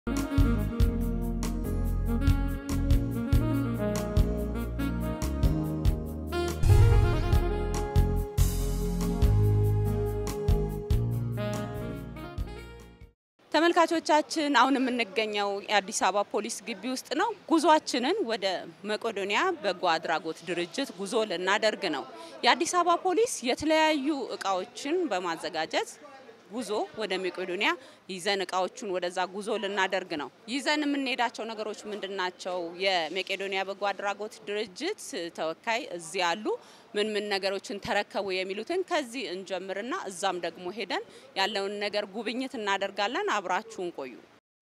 ተመልካቾቻችን አሁን የምንገኘው የአዲስ አበባ ፖሊስ ግቢ ውስጥ ነው። ጉዟችንን ወደ መቄዶንያ በጎ አድራጎት ድርጅት ጉዞ ልናደርግ ነው። የአዲስ አበባ ፖሊስ የተለያዩ እቃዎችን በማዘጋጀት ጉዞ ወደ መቄዶንያ ይዘን እቃዎቹን ወደዛ ጉዞ ልናደርግ ነው። ይዘን የምንሄዳቸው ነገሮች ምንድን ናቸው? የመቄዶንያ በጎ አድራጎት ድርጅት ተወካይ እዚህ አሉ። ምን ምን ነገሮችን ተረከቡ የሚሉትን ከዚህ እንጀምርና እዛም ደግሞ ሄደን ያለውን ነገር ጉብኝት እናደርጋለን። አብራችሁን ቆዩ።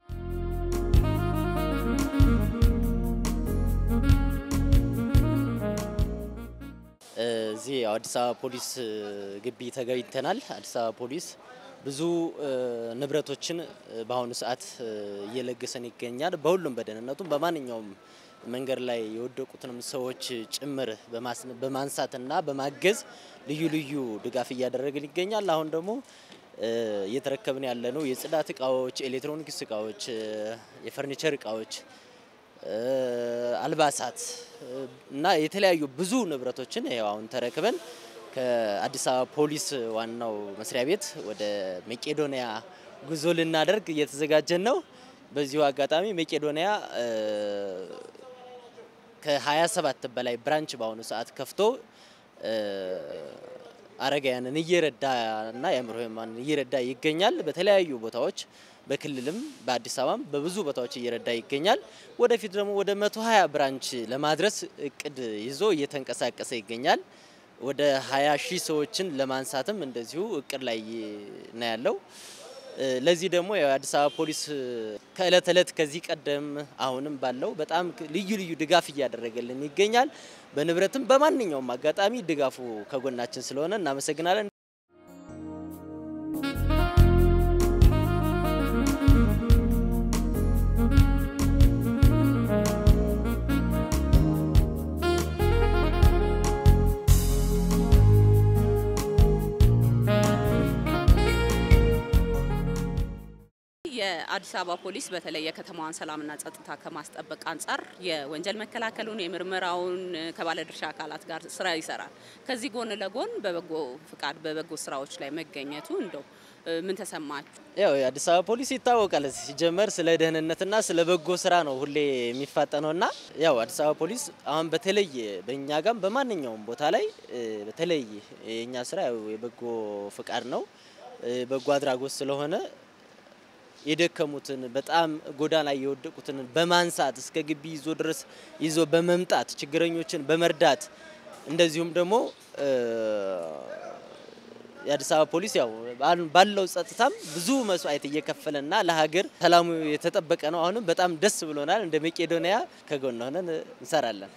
እዚህ አዲስ አበባ ፖሊስ ግቢ ተገኝተናል። አዲስ አበባ ፖሊስ ብዙ ንብረቶችን በአሁኑ ሰዓት እየለገሰን ይገኛል። በሁሉም በደህንነቱም በማንኛውም መንገድ ላይ የወደቁትንም ሰዎች ጭምር በማንሳትና በማገዝ ልዩ ልዩ ድጋፍ እያደረግን ይገኛል። አሁን ደግሞ እየተረከብን ያለነው የጽዳት እቃዎች፣ ኤሌክትሮኒክስ እቃዎች፣ የፈርኒቸር እቃዎች፣ አልባሳት እና የተለያዩ ብዙ ንብረቶችን ይኸው አሁን ተረክበን ከአዲስ አበባ ፖሊስ ዋናው መስሪያ ቤት ወደ መቄዶንያ ጉዞ ልናደርግ እየተዘጋጀን ነው። በዚሁ አጋጣሚ መቄዶንያ ከ27 በላይ ብራንች በአሁኑ ሰዓት ከፍቶ አረጋውያንን እየረዳና የአእምሮ ህሙማንን እየረዳ ይገኛል። በተለያዩ ቦታዎች በክልልም በአዲስ አበባም በብዙ ቦታዎች እየረዳ ይገኛል። ወደፊት ደግሞ ወደ 120 ብራንች ለማድረስ እቅድ ይዞ እየተንቀሳቀሰ ይገኛል። ወደ 20 ሺህ ሰዎችን ለማንሳትም እንደዚሁ እቅድ ላይ ነው ያለው። ለዚህ ደግሞ የአዲስ አበባ ፖሊስ ከእለት እለት ከዚህ ቀደም አሁንም ባለው በጣም ልዩ ልዩ ድጋፍ እያደረገልን ይገኛል። በንብረትም በማንኛውም አጋጣሚ ድጋፉ ከጎናችን ስለሆነ እናመሰግናለን። የአዲስ አበባ ፖሊስ በተለይ የከተማዋን ሰላምና ጸጥታ ከማስጠበቅ አንጻር የወንጀል መከላከሉን የምርመራውን ከባለድርሻ አካላት ጋር ስራ ይሰራል። ከዚህ ጎን ለጎን በበጎ ፍቃድ በበጎ ስራዎች ላይ መገኘቱ እንደው ምን ተሰማችሁ? ያው የአዲስ አበባ ፖሊስ ይታወቃል ሲጀመር ስለ ደህንነትና ስለ በጎ ስራ ነው ሁሌ የሚፋጠነውና ያው አዲስ አበባ ፖሊስ አሁን በተለይ በእኛ ጋም በማንኛውም ቦታ ላይ በተለይ የእኛ ስራ ያው የበጎ ፍቃድ ነው በጎ አድራጎት ስለሆነ የደከሙትን በጣም ጎዳና ላይ የወደቁትን በማንሳት እስከ ግቢ ይዞ ድረስ ይዞ በመምጣት ችግረኞችን በመርዳት እንደዚሁም ደግሞ የአዲስ አበባ ፖሊስ ያው ባለው ጸጥታም ብዙ መስዋዕት እየከፈለና ለሀገር ሰላሙ የተጠበቀ ነው። አሁንም በጣም ደስ ብሎናል። እንደ መቄዶንያ ከጎን ሆነን እንሰራለን።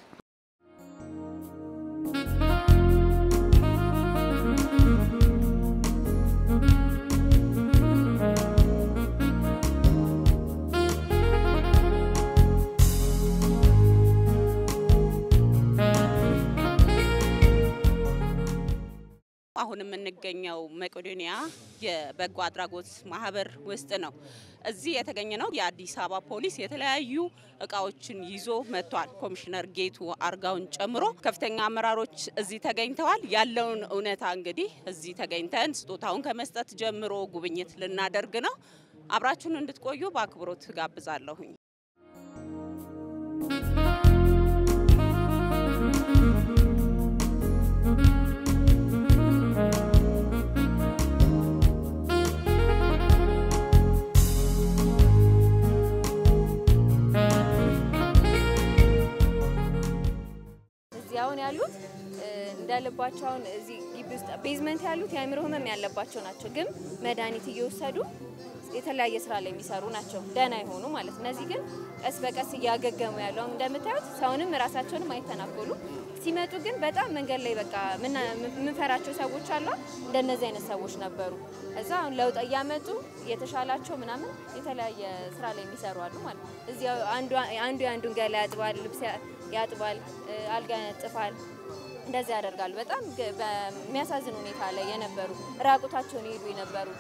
አሁን የምንገኘው መቄዶንያ የበጎ አድራጎት ማህበር ውስጥ ነው። እዚህ የተገኘ ነው የአዲስ አበባ ፖሊስ የተለያዩ እቃዎችን ይዞ መጥቷል። ኮሚሽነር ጌቱ አርጋውን ጨምሮ ከፍተኛ አመራሮች እዚህ ተገኝተዋል። ያለውን እውነታ እንግዲህ እዚህ ተገኝተን ስጦታውን ከመስጠት ጀምሮ ጉብኝት ልናደርግ ነው። አብራችሁን እንድትቆዩ በአክብሮት ጋብዛለሁኝ። አሁን ያሉት እንዳለባቸው አሁን እዚህ ግቢ ውስጥ ቤዝመንት ያሉት የአእምሮ ህመም ያለባቸው ናቸው፣ ግን መድኃኒት እየወሰዱ የተለያየ ስራ ላይ የሚሰሩ ናቸው፣ ደህና የሆኑ ማለት። እነዚህ ግን ቀስ በቀስ እያገገሙ ያሉ አሁን እንደምታዩት ሰውንም ራሳቸውንም አይተናኮሉ ሲመጡ ግን በጣም መንገድ ላይ በቃ የምንፈራቸው ሰዎች አሉ። እንደነዚህ አይነት ሰዎች ነበሩ። እዛ አሁን ለውጥ እያመጡ እየተሻላቸው ምናምን የተለያየ ስራ ላይ የሚሰሩ አሉ ማለት ነው። እዚህ አንዱ የአንዱን ገላ ያጥባል፣ ልብስ ያጥባል፣ አልጋ ያነጥፋል። እንደዚህ ያደርጋሉ። በጣም በሚያሳዝን ሁኔታ ላይ የነበሩ ራቁታቸውን ይሄዱ የነበሩ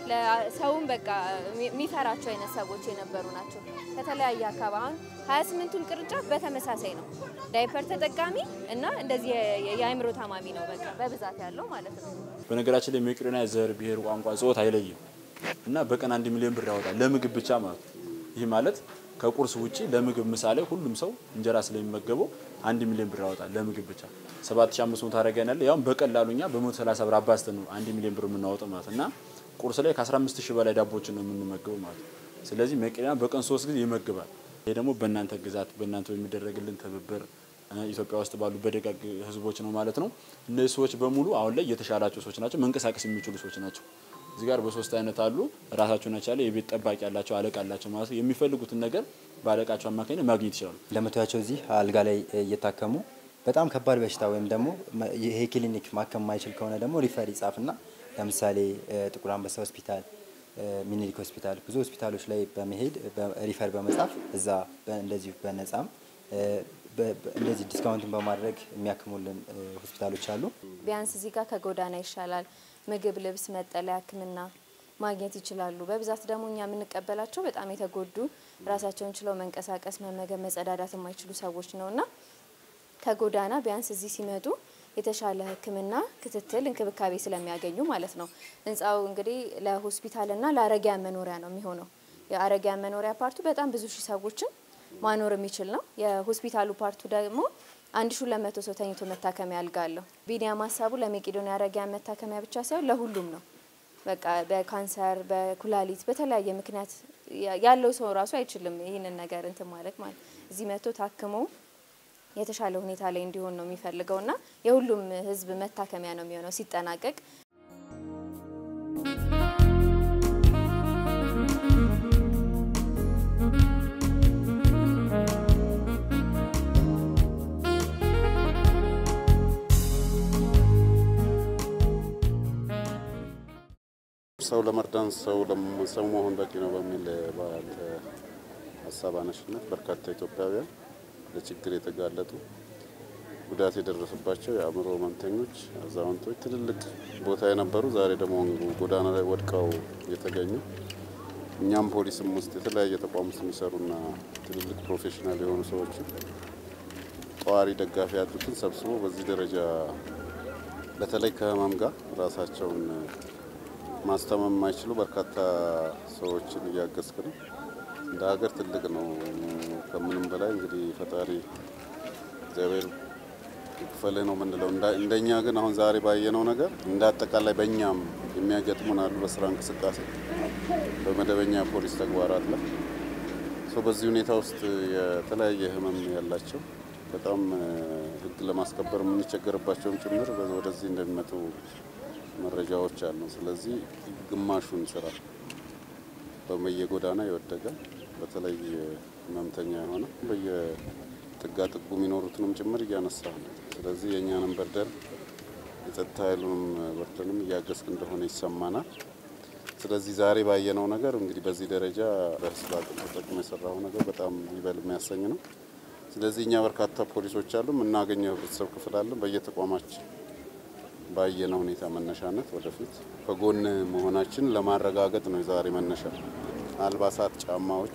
ሰውን በቃ የሚፈራቸው አይነት ሰዎች የነበሩ ናቸው። ከተለያየ አካባቢ አሁን 28ቱም ቅርንጫፍ በተመሳሳይ ነው። ዳይፐር ተጠቃሚ እና እንደዚህ የአእምሮ ታማሚ ነው በቃ በብዛት ያለው ማለት ነው። በነገራችን ላይ መቄዶንያ ዘር፣ ብሔር፣ ቋንቋ፣ ጾታ አይለይም እና በቀን አንድ ሚሊዮን ብር ያወጣል ለምግብ ብቻ ማለት ነው። ይህ ማለት ከቁርስ ውጪ ለምግብ ምሳሌ ሁሉም ሰው እንጀራ ስለሚመገበው አንድ ሚሊዮን ብር ያወጣል ለምግብ ብቻ 7500 ታደርገን ያለ ያውም በቀላሉ እኛ በ130 ብር አባዝተን ነው አንድ ሚሊዮን ብር የምናወጣው ማለት እና ቁርስ ላይ ከ15000 በላይ ዳቦችን ነው የምንመገበው ማለት ነው። ስለዚህ መቄዶንያ በቀን ሶስት ጊዜ ይመግባል። ይሄ ደግሞ በእናንተ ግዛት በእናንተ በሚደረግልን ትብብር ኢትዮጵያ ውስጥ ባሉ በደጋግ ህዝቦች ነው ማለት ነው። እነዚህ ሰዎች በሙሉ አሁን ላይ የተሻላቸው ሰዎች ናቸው፣ መንቀሳቀስ የሚችሉ ሰዎች ናቸው። እዚህ ጋር በሶስት አይነት አሉ። ራሳቸውን የቻለ የቤት ጠባቂ ያላቸው አለቃ አላቸው ማለት ነው። የሚፈልጉትን ነገር በአለቃቸው አማካኝነት ማግኘት ይችላሉ። እንደምታያቸው እዚህ አልጋ ላይ እየታከሙ በጣም ከባድ በሽታ ወይም ደግሞ ይሄ ክሊኒክ ማከም ማይችል ከሆነ ደግሞ ሪፈር ይጻፍና ለምሳሌ ጥቁር አንበሳ ሆስፒታል፣ ሚኒሊክ ሆስፒታል ብዙ ሆስፒታሎች ላይ በመሄድ ሪፈር በመጻፍ እዛ እንደዚሁ በነጻም እንደዚህ ዲስካውንትን በማድረግ የሚያክሙልን ሆስፒታሎች አሉ። ቢያንስ እዚህ ጋር ከጎዳና ይሻላል። ምግብ፣ ልብስ፣ መጠለያ፣ ሕክምና ማግኘት ይችላሉ። በብዛት ደግሞ እኛ የምንቀበላቸው በጣም የተጎዱ ራሳቸውን ችለው መንቀሳቀስ፣ መመገብ፣ መጸዳዳት የማይችሉ ሰዎች ነው እና ከጎዳና ቢያንስ እዚህ ሲመጡ የተሻለ ሕክምና ክትትል፣ እንክብካቤ ስለሚያገኙ ማለት ነው። ህንፃው እንግዲህ ለሆስፒታልና ለአረጊያን መኖሪያ ነው የሚሆነው። የአረጊያን መኖሪያ ፓርቱ በጣም ብዙ ሺህ ሰዎችን ማኖር የሚችል ነው። የሆስፒታሉ ፓርቱ ደግሞ አንድ ሺ ሁለት መቶ ሰው ተኝቶ መታከሚያ አልጋ አለው። ቢኒያም ሀሳቡ ለመቄዶንያ አረጊያን መታከሚያ ብቻ ሳይሆን ለሁሉም ነው። በቃ በካንሰር በኩላሊት በተለያየ ምክንያት ያለው ሰው ራሱ አይችልም ይህንን ነገር እንትን ማለት ማለት እዚህ መጥቶ ታክሞ የተሻለ ሁኔታ ላይ እንዲሆን ነው የሚፈልገው እና የሁሉም ህዝብ መታከሚያ ነው የሚሆነው ሲጠናቀቅ። ሰው ለመርዳን ሰው ሰው መሆን በቂ ነው በሚል በአንተ ሀሳብ አነሽነት በርካታ ኢትዮጵያውያን ለችግር የተጋለጡ ጉዳት የደረሰባቸው የአእምሮ ህመምተኞች፣ አዛውንቶች ትልልቅ ቦታ የነበሩ ዛሬ ደግሞ ጎዳና ላይ ወድቀው የተገኙ እኛም ፖሊስም ውስጥ የተለያየ ተቋም ውስጥ የሚሰሩና ትልልቅ ፕሮፌሽናል የሆኑ ሰዎችን ጠዋሪ ደጋፊ ያሉትን ሰብስቦ በዚህ ደረጃ በተለይ ከህመም ጋር ራሳቸውን ማስታመም የማይችሉ በርካታ ሰዎችን እያገዝክ ነው። እንደ ሀገር ትልቅ ነው። ከምንም በላይ እንግዲህ ፈጣሪ እግዚአብሔር ይክፈልህ ነው የምንለው። እንደኛ ግን አሁን ዛሬ ባየነው ነገር እንደ አጠቃላይ በእኛም የሚያገጥሙን አሉ። በስራ እንቅስቃሴ፣ በመደበኛ ፖሊስ ተግባራት ላይ ሰው በዚህ ሁኔታ ውስጥ የተለያየ ህመም ያላቸው በጣም ህግ ለማስከበር የምንቸገርባቸውም ጭምር ወደዚህ እንደሚመጡ መረጃዎች አሉ። ስለዚህ ግማሹን ስራ በየጎዳና የወደቀ በተለይ ህመምተኛ የሆነ በየጥጋ ጥጉ የሚኖሩትንም ጭምር እያነሳ ነው። ስለዚህ የእኛንም በርደን የጸጥታ ኃይሉንም በርደንም እያገዝክ እንደሆነ ይሰማናል። ስለዚህ ዛሬ ባየነው ነገር እንግዲህ በዚህ ደረጃ በህዝብ አቅም ተጠቅሞ የሰራው ነገር በጣም ይበል የሚያሰኝ ነው። ስለዚህ እኛ በርካታ ፖሊሶች አሉ፣ የምናገኘው ህብረተሰብ ክፍል አለን በየተቋማችን ባየነው ሁኔታ መነሻነት ወደፊት ከጎን መሆናችን ለማረጋገጥ ነው የዛሬ መነሻ። አልባሳት፣ ጫማዎች፣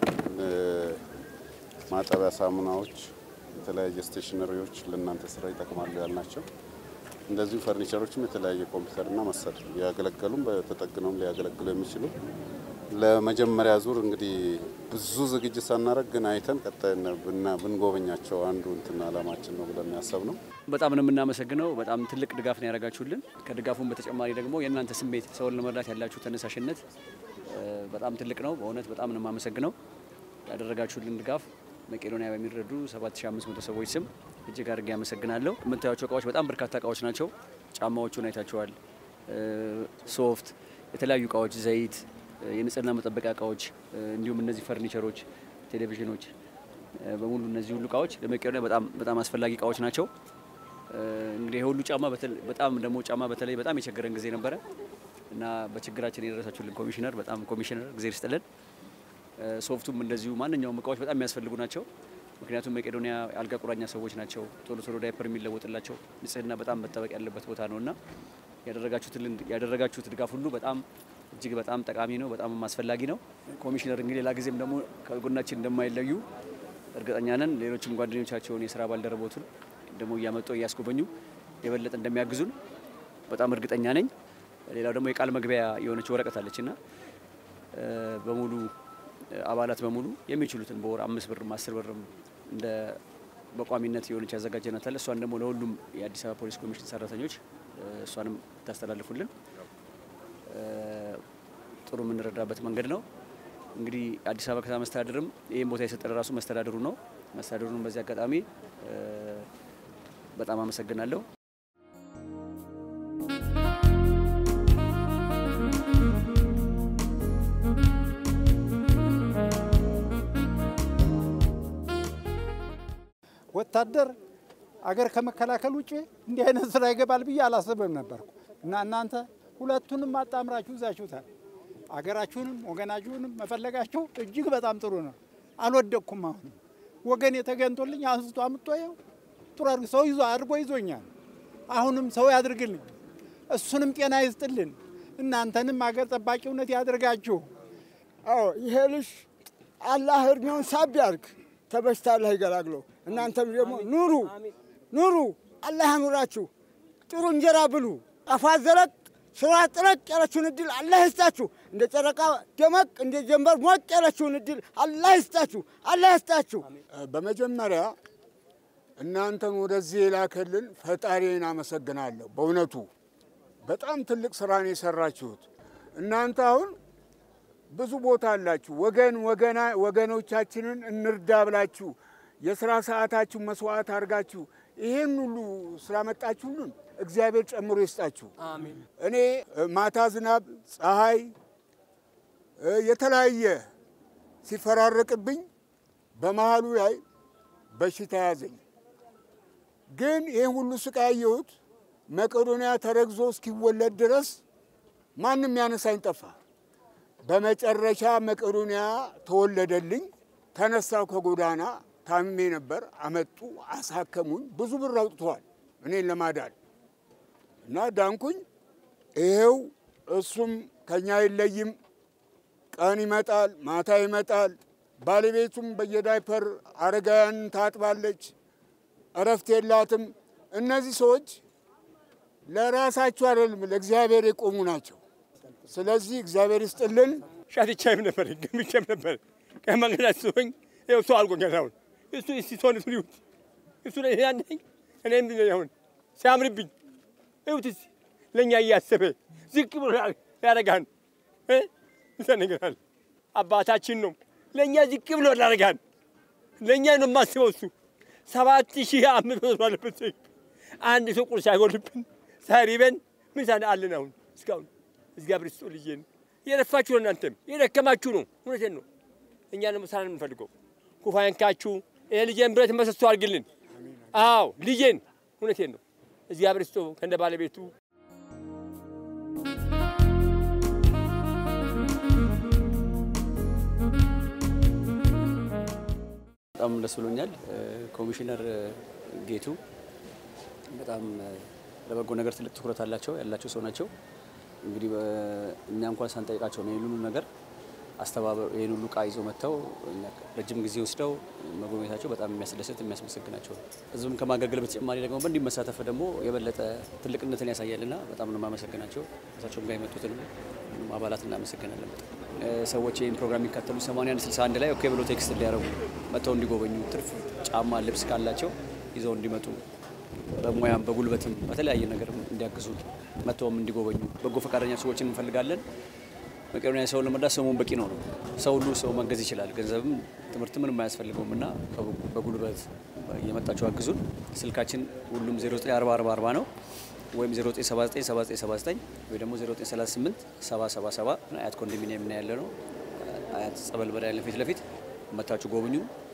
ማጠቢያ ሳሙናዎች፣ የተለያየ ስቴሽነሪዎች ለእናንተ ስራ ይጠቅማሉ ያልናቸው እንደዚሁ ፈርኒቸሮችም የተለያየ ኮምፒውተርና መሰል ሊያገለገሉም በተጠግነውም ሊያገለግሉ የሚችሉ ለመጀመሪያ ዙር እንግዲህ ብዙ ዝግጅት ሳናደርግ ግን አይተን ቀጣይ ብንጎበኛቸው አንዱ እንትን አላማችን ነው ብለን ያሰብ ነው። በጣም ነው የምናመሰግነው። በጣም ትልቅ ድጋፍ ነው ያደረጋችሁልን። ከድጋፉም በተጨማሪ ደግሞ የእናንተ ስሜት ሰውን ለመርዳት ያላችሁ ተነሳሽነት በጣም ትልቅ ነው። በእውነት በጣም ነው የማመሰግነው። ያደረጋችሁልን ድጋፍ መቄዶንያ በሚረዱ 7500 ሰዎች ስም እጅግ አድርጌ ያመሰግናለሁ። የምታዩቸው እቃዎች በጣም በርካታ እቃዎች ናቸው። ጫማዎቹን አይታቸዋል። ሶፍት፣ የተለያዩ እቃዎች፣ ዘይት የንጽህና መጠበቂያ እቃዎች እንዲሁም እነዚህ ፈርኒቸሮች፣ ቴሌቪዥኖች በሙሉ እነዚህ ሁሉ እቃዎች ለመቄዶንያ በጣም በጣም አስፈላጊ እቃዎች ናቸው። እንግዲህ የሁሉ ጫማ በጣም ደግሞ ጫማ በተለይ በጣም የቸገረን ጊዜ ነበረ እና በችግራችን የደረሳችሁልን ኮሚሽነር በጣም ኮሚሽነር ጊዜ ይስጥልን። ሶፍቱም እንደዚሁ ማንኛውም እቃዎች በጣም የሚያስፈልጉ ናቸው። ምክንያቱም መቄዶንያ አልጋ ቁራኛ ሰዎች ናቸው። ቶሎ ቶሎ ዳይፐር የሚለወጥላቸው ንጽህና በጣም መጠበቅ ያለበት ቦታ ነው እና ያደረጋችሁት ድጋፍ ሁሉ በጣም እጅግ በጣም ጠቃሚ ነው፣ በጣም አስፈላጊ ነው። ኮሚሽነር እንግዲህ ሌላ ጊዜም ደግሞ ከጎናችን እንደማይለዩ እርግጠኛ ነን። ሌሎችም ጓደኞቻቸውን የስራ ባልደረቦቱን ደግሞ እያመጡ እያስጎበኙ የበለጠ እንደሚያግዙን በጣም እርግጠኛ ነኝ። ሌላው ደግሞ የቃል መግቢያ የሆነች ወረቀት አለችና በሙሉ አባላት በሙሉ የሚችሉትን በወር አምስት ብርም አስር ብርም እንደ በቋሚነት የሆነች ያዘጋጀናት አለ። እሷን ደግሞ ለሁሉም የአዲስ አበባ ፖሊስ ኮሚሽን ሰራተኞች እሷንም ታስተላልፉልን ጥሩ የምንረዳበት መንገድ ነው። እንግዲህ አዲስ አበባ ከተማ መስተዳድርም ይህን ቦታ የሰጠን ራሱ መስተዳድሩ ነው። መስተዳድሩን በዚህ አጋጣሚ በጣም አመሰግናለሁ። ወታደር አገር ከመከላከል ውጭ እንዲህ አይነት ስራ ይገባል ብዬ አላስብም ነበርኩ እና እናንተ ሁለቱንም አጣምራችሁ ይዛችሁታል። አገራችሁንም ወገናችሁንም መፈለጋችሁ እጅግ በጣም ጥሩ ነው። አልወደቅኩም። አሁን ወገን የተገንቶልኝ አንስቶ አምጦ ይኸው ጥሩ አድርጎ ሰው ይዞ አድርጎ ይዞኛል። አሁንም ሰው ያድርግልኝ፣ እሱንም ጤና ይስጥልን፣ እናንተንም አገር ጠባቂውነት ያድርጋችሁ። አዎ ይሄ ልጅ አላህ እድሜውን ሳብ ያርግ፣ ተበሽታ አላህ ይገላግለው። እናንተም ደግሞ ኑሩ ኑሩ፣ አላህ ያኑራችሁ። ጥሩ እንጀራ ብሉ፣ አፋ ዘለቅ ስራ ጥረቅ ያለችውን እድል አላህ ይስጣችሁ። እንደ ጨረቃ ደመቅ እንደ ጀንበር ሞቅ ያለችውን እድል አላህ ይስጣችሁ፣ አላህ ይስጣችሁ። በመጀመሪያ እናንተን ወደዚህ የላከልን ፈጣሪን አመሰግናለሁ። በእውነቱ በጣም ትልቅ ስራ ነው የሰራችሁት። እናንተ አሁን ብዙ ቦታ አላችሁ። ወገን ወገና ወገኖቻችንን እንርዳ ብላችሁ የስራ ሰዓታችሁ መስዋዕት አድርጋችሁ ይሄን ሁሉ ስላመጣችሁልን እግዚአብሔር ጨምሮ ይስጣችሁ። እኔ ማታ ዝናብ፣ ፀሐይ የተለያየ ሲፈራረቅብኝ በመሀሉ ላይ በሽታ ያዘኝ። ግን ይህን ሁሉ ስቃይ ያየሁት መቄዶንያ ተረግዞ እስኪወለድ ድረስ ማንም ያነሳኝ ጠፋ። በመጨረሻ መቄዶንያ ተወለደልኝ። ተነሳው ከጎዳና ታምሜ ነበር። አመጡ፣ አሳከሙኝ። ብዙ ብር አውጥተዋል እኔን ለማዳን እና ዳንኩኝ። ይሄው እሱም ከኛ አይለይም። ቀን ይመጣል፣ ማታ ይመጣል። ባለቤቱም በየዳይፐር አረጋውያን ታጥባለች፣ እረፍት የላትም። እነዚህ ሰዎች ለራሳቸው አይደለም ለእግዚአብሔር የቆሙ ናቸው። ስለዚህ እግዚአብሔር ይስጥልን። ሻትቻይም ነበር ገምቼም ነበር ከመንገድ ሲሆኝ ይኸው ሰው አልቆኛል። አሁን እሱ እስቲ ሰውነት ሊሁት እሱ ላይ ያነኝ እኔም አሁን ሲያምርብኝ ይሁት እስቲ ለእኛ እያሰበ ዝቅ ብሎ ያደርጋን ይሰነግራል። አባታችን ነው ለእኛ ዝቅ ብሎ ያደርጋን። ለእኛ ነው የማስበው እሱ ሰባት ሺህ አምስት መቶ አለበት አንድ ሰው ቁርስ አይጎልብን ሳይሪበን ምን ሳን አለን አሁን እስካሁን እግዚአብሔር ይስጠው ልጄን የለፋችሁ ነው እናንተም የደከማችሁ ነው። እውነቴን ነው። እኛ ደግሞ ስራ ነው የምንፈልገው። ኩፋ ያንካችሁ። ይሄ ልጄን ብረት መሰሶ አድርግልን። አዎ ልጄን፣ እውነቴን ነው። እግዚአብሔር ይስጠው ከእንደ ባለቤቱ በጣም ደስ ብሎኛል። ኮሚሽነር ጌቱ በጣም ለበጎ ነገር ትልቅ ትኩረት አላቸው ያላቸው ሰው ናቸው። እንግዲህ እኛ እንኳን ሳንጠይቃቸው ነው ይህን ሁሉ ነገር አስተባበሩ ይህን ሁሉ እቃ ይዘው መጥተው ረጅም ጊዜ ወስደው መጎብኘታቸው በጣም የሚያስደስት የሚያስመሰግናቸው ነው። ህዝብም ከማገልገል በተጨማሪ ደግሞ በእንዲህ መሳተፍ ደግሞ የበለጠ ትልቅነትን ያሳያልና በጣም ነው የማመሰግናቸው። እሳቸውም ጋር የመጡትን አባላት እናመሰግናለን። በጣም ሰዎች ይህን ፕሮግራም የሚካተሉ 81 61 ላይ ኦኬ ብሎ ቴክስት እንዲያደርጉ መጥተው እንዲጎበኙ ትርፍ ጫማ፣ ልብስ ካላቸው ይዘው እንዲመጡ በሙያም በጉልበትም በተለያየ ነገር እንዲያግዙ መጥተውም እንዲጎበኙ በጎ ፈቃደኛ ሰዎችን እንፈልጋለን። መቄዶንያ ሰውን ለመርዳት ሰው መሆን በቂ ነው ነው። ሰው ሁሉ ሰው መገዝ ይችላል። ገንዘብም ትምህርት ምንም አያስፈልገውም እና በጉልበት እየመጣችሁ አግዙን። ስልካችን ሁሉም 094440 ነው ወይም 09797979 ወይ ደግሞ 09387777 አያት ኮንዶሚኒየም ነው ያለ ነው። አያት ጸበል በዳያለን ፊት ለፊት መታችሁ ጎብኙ።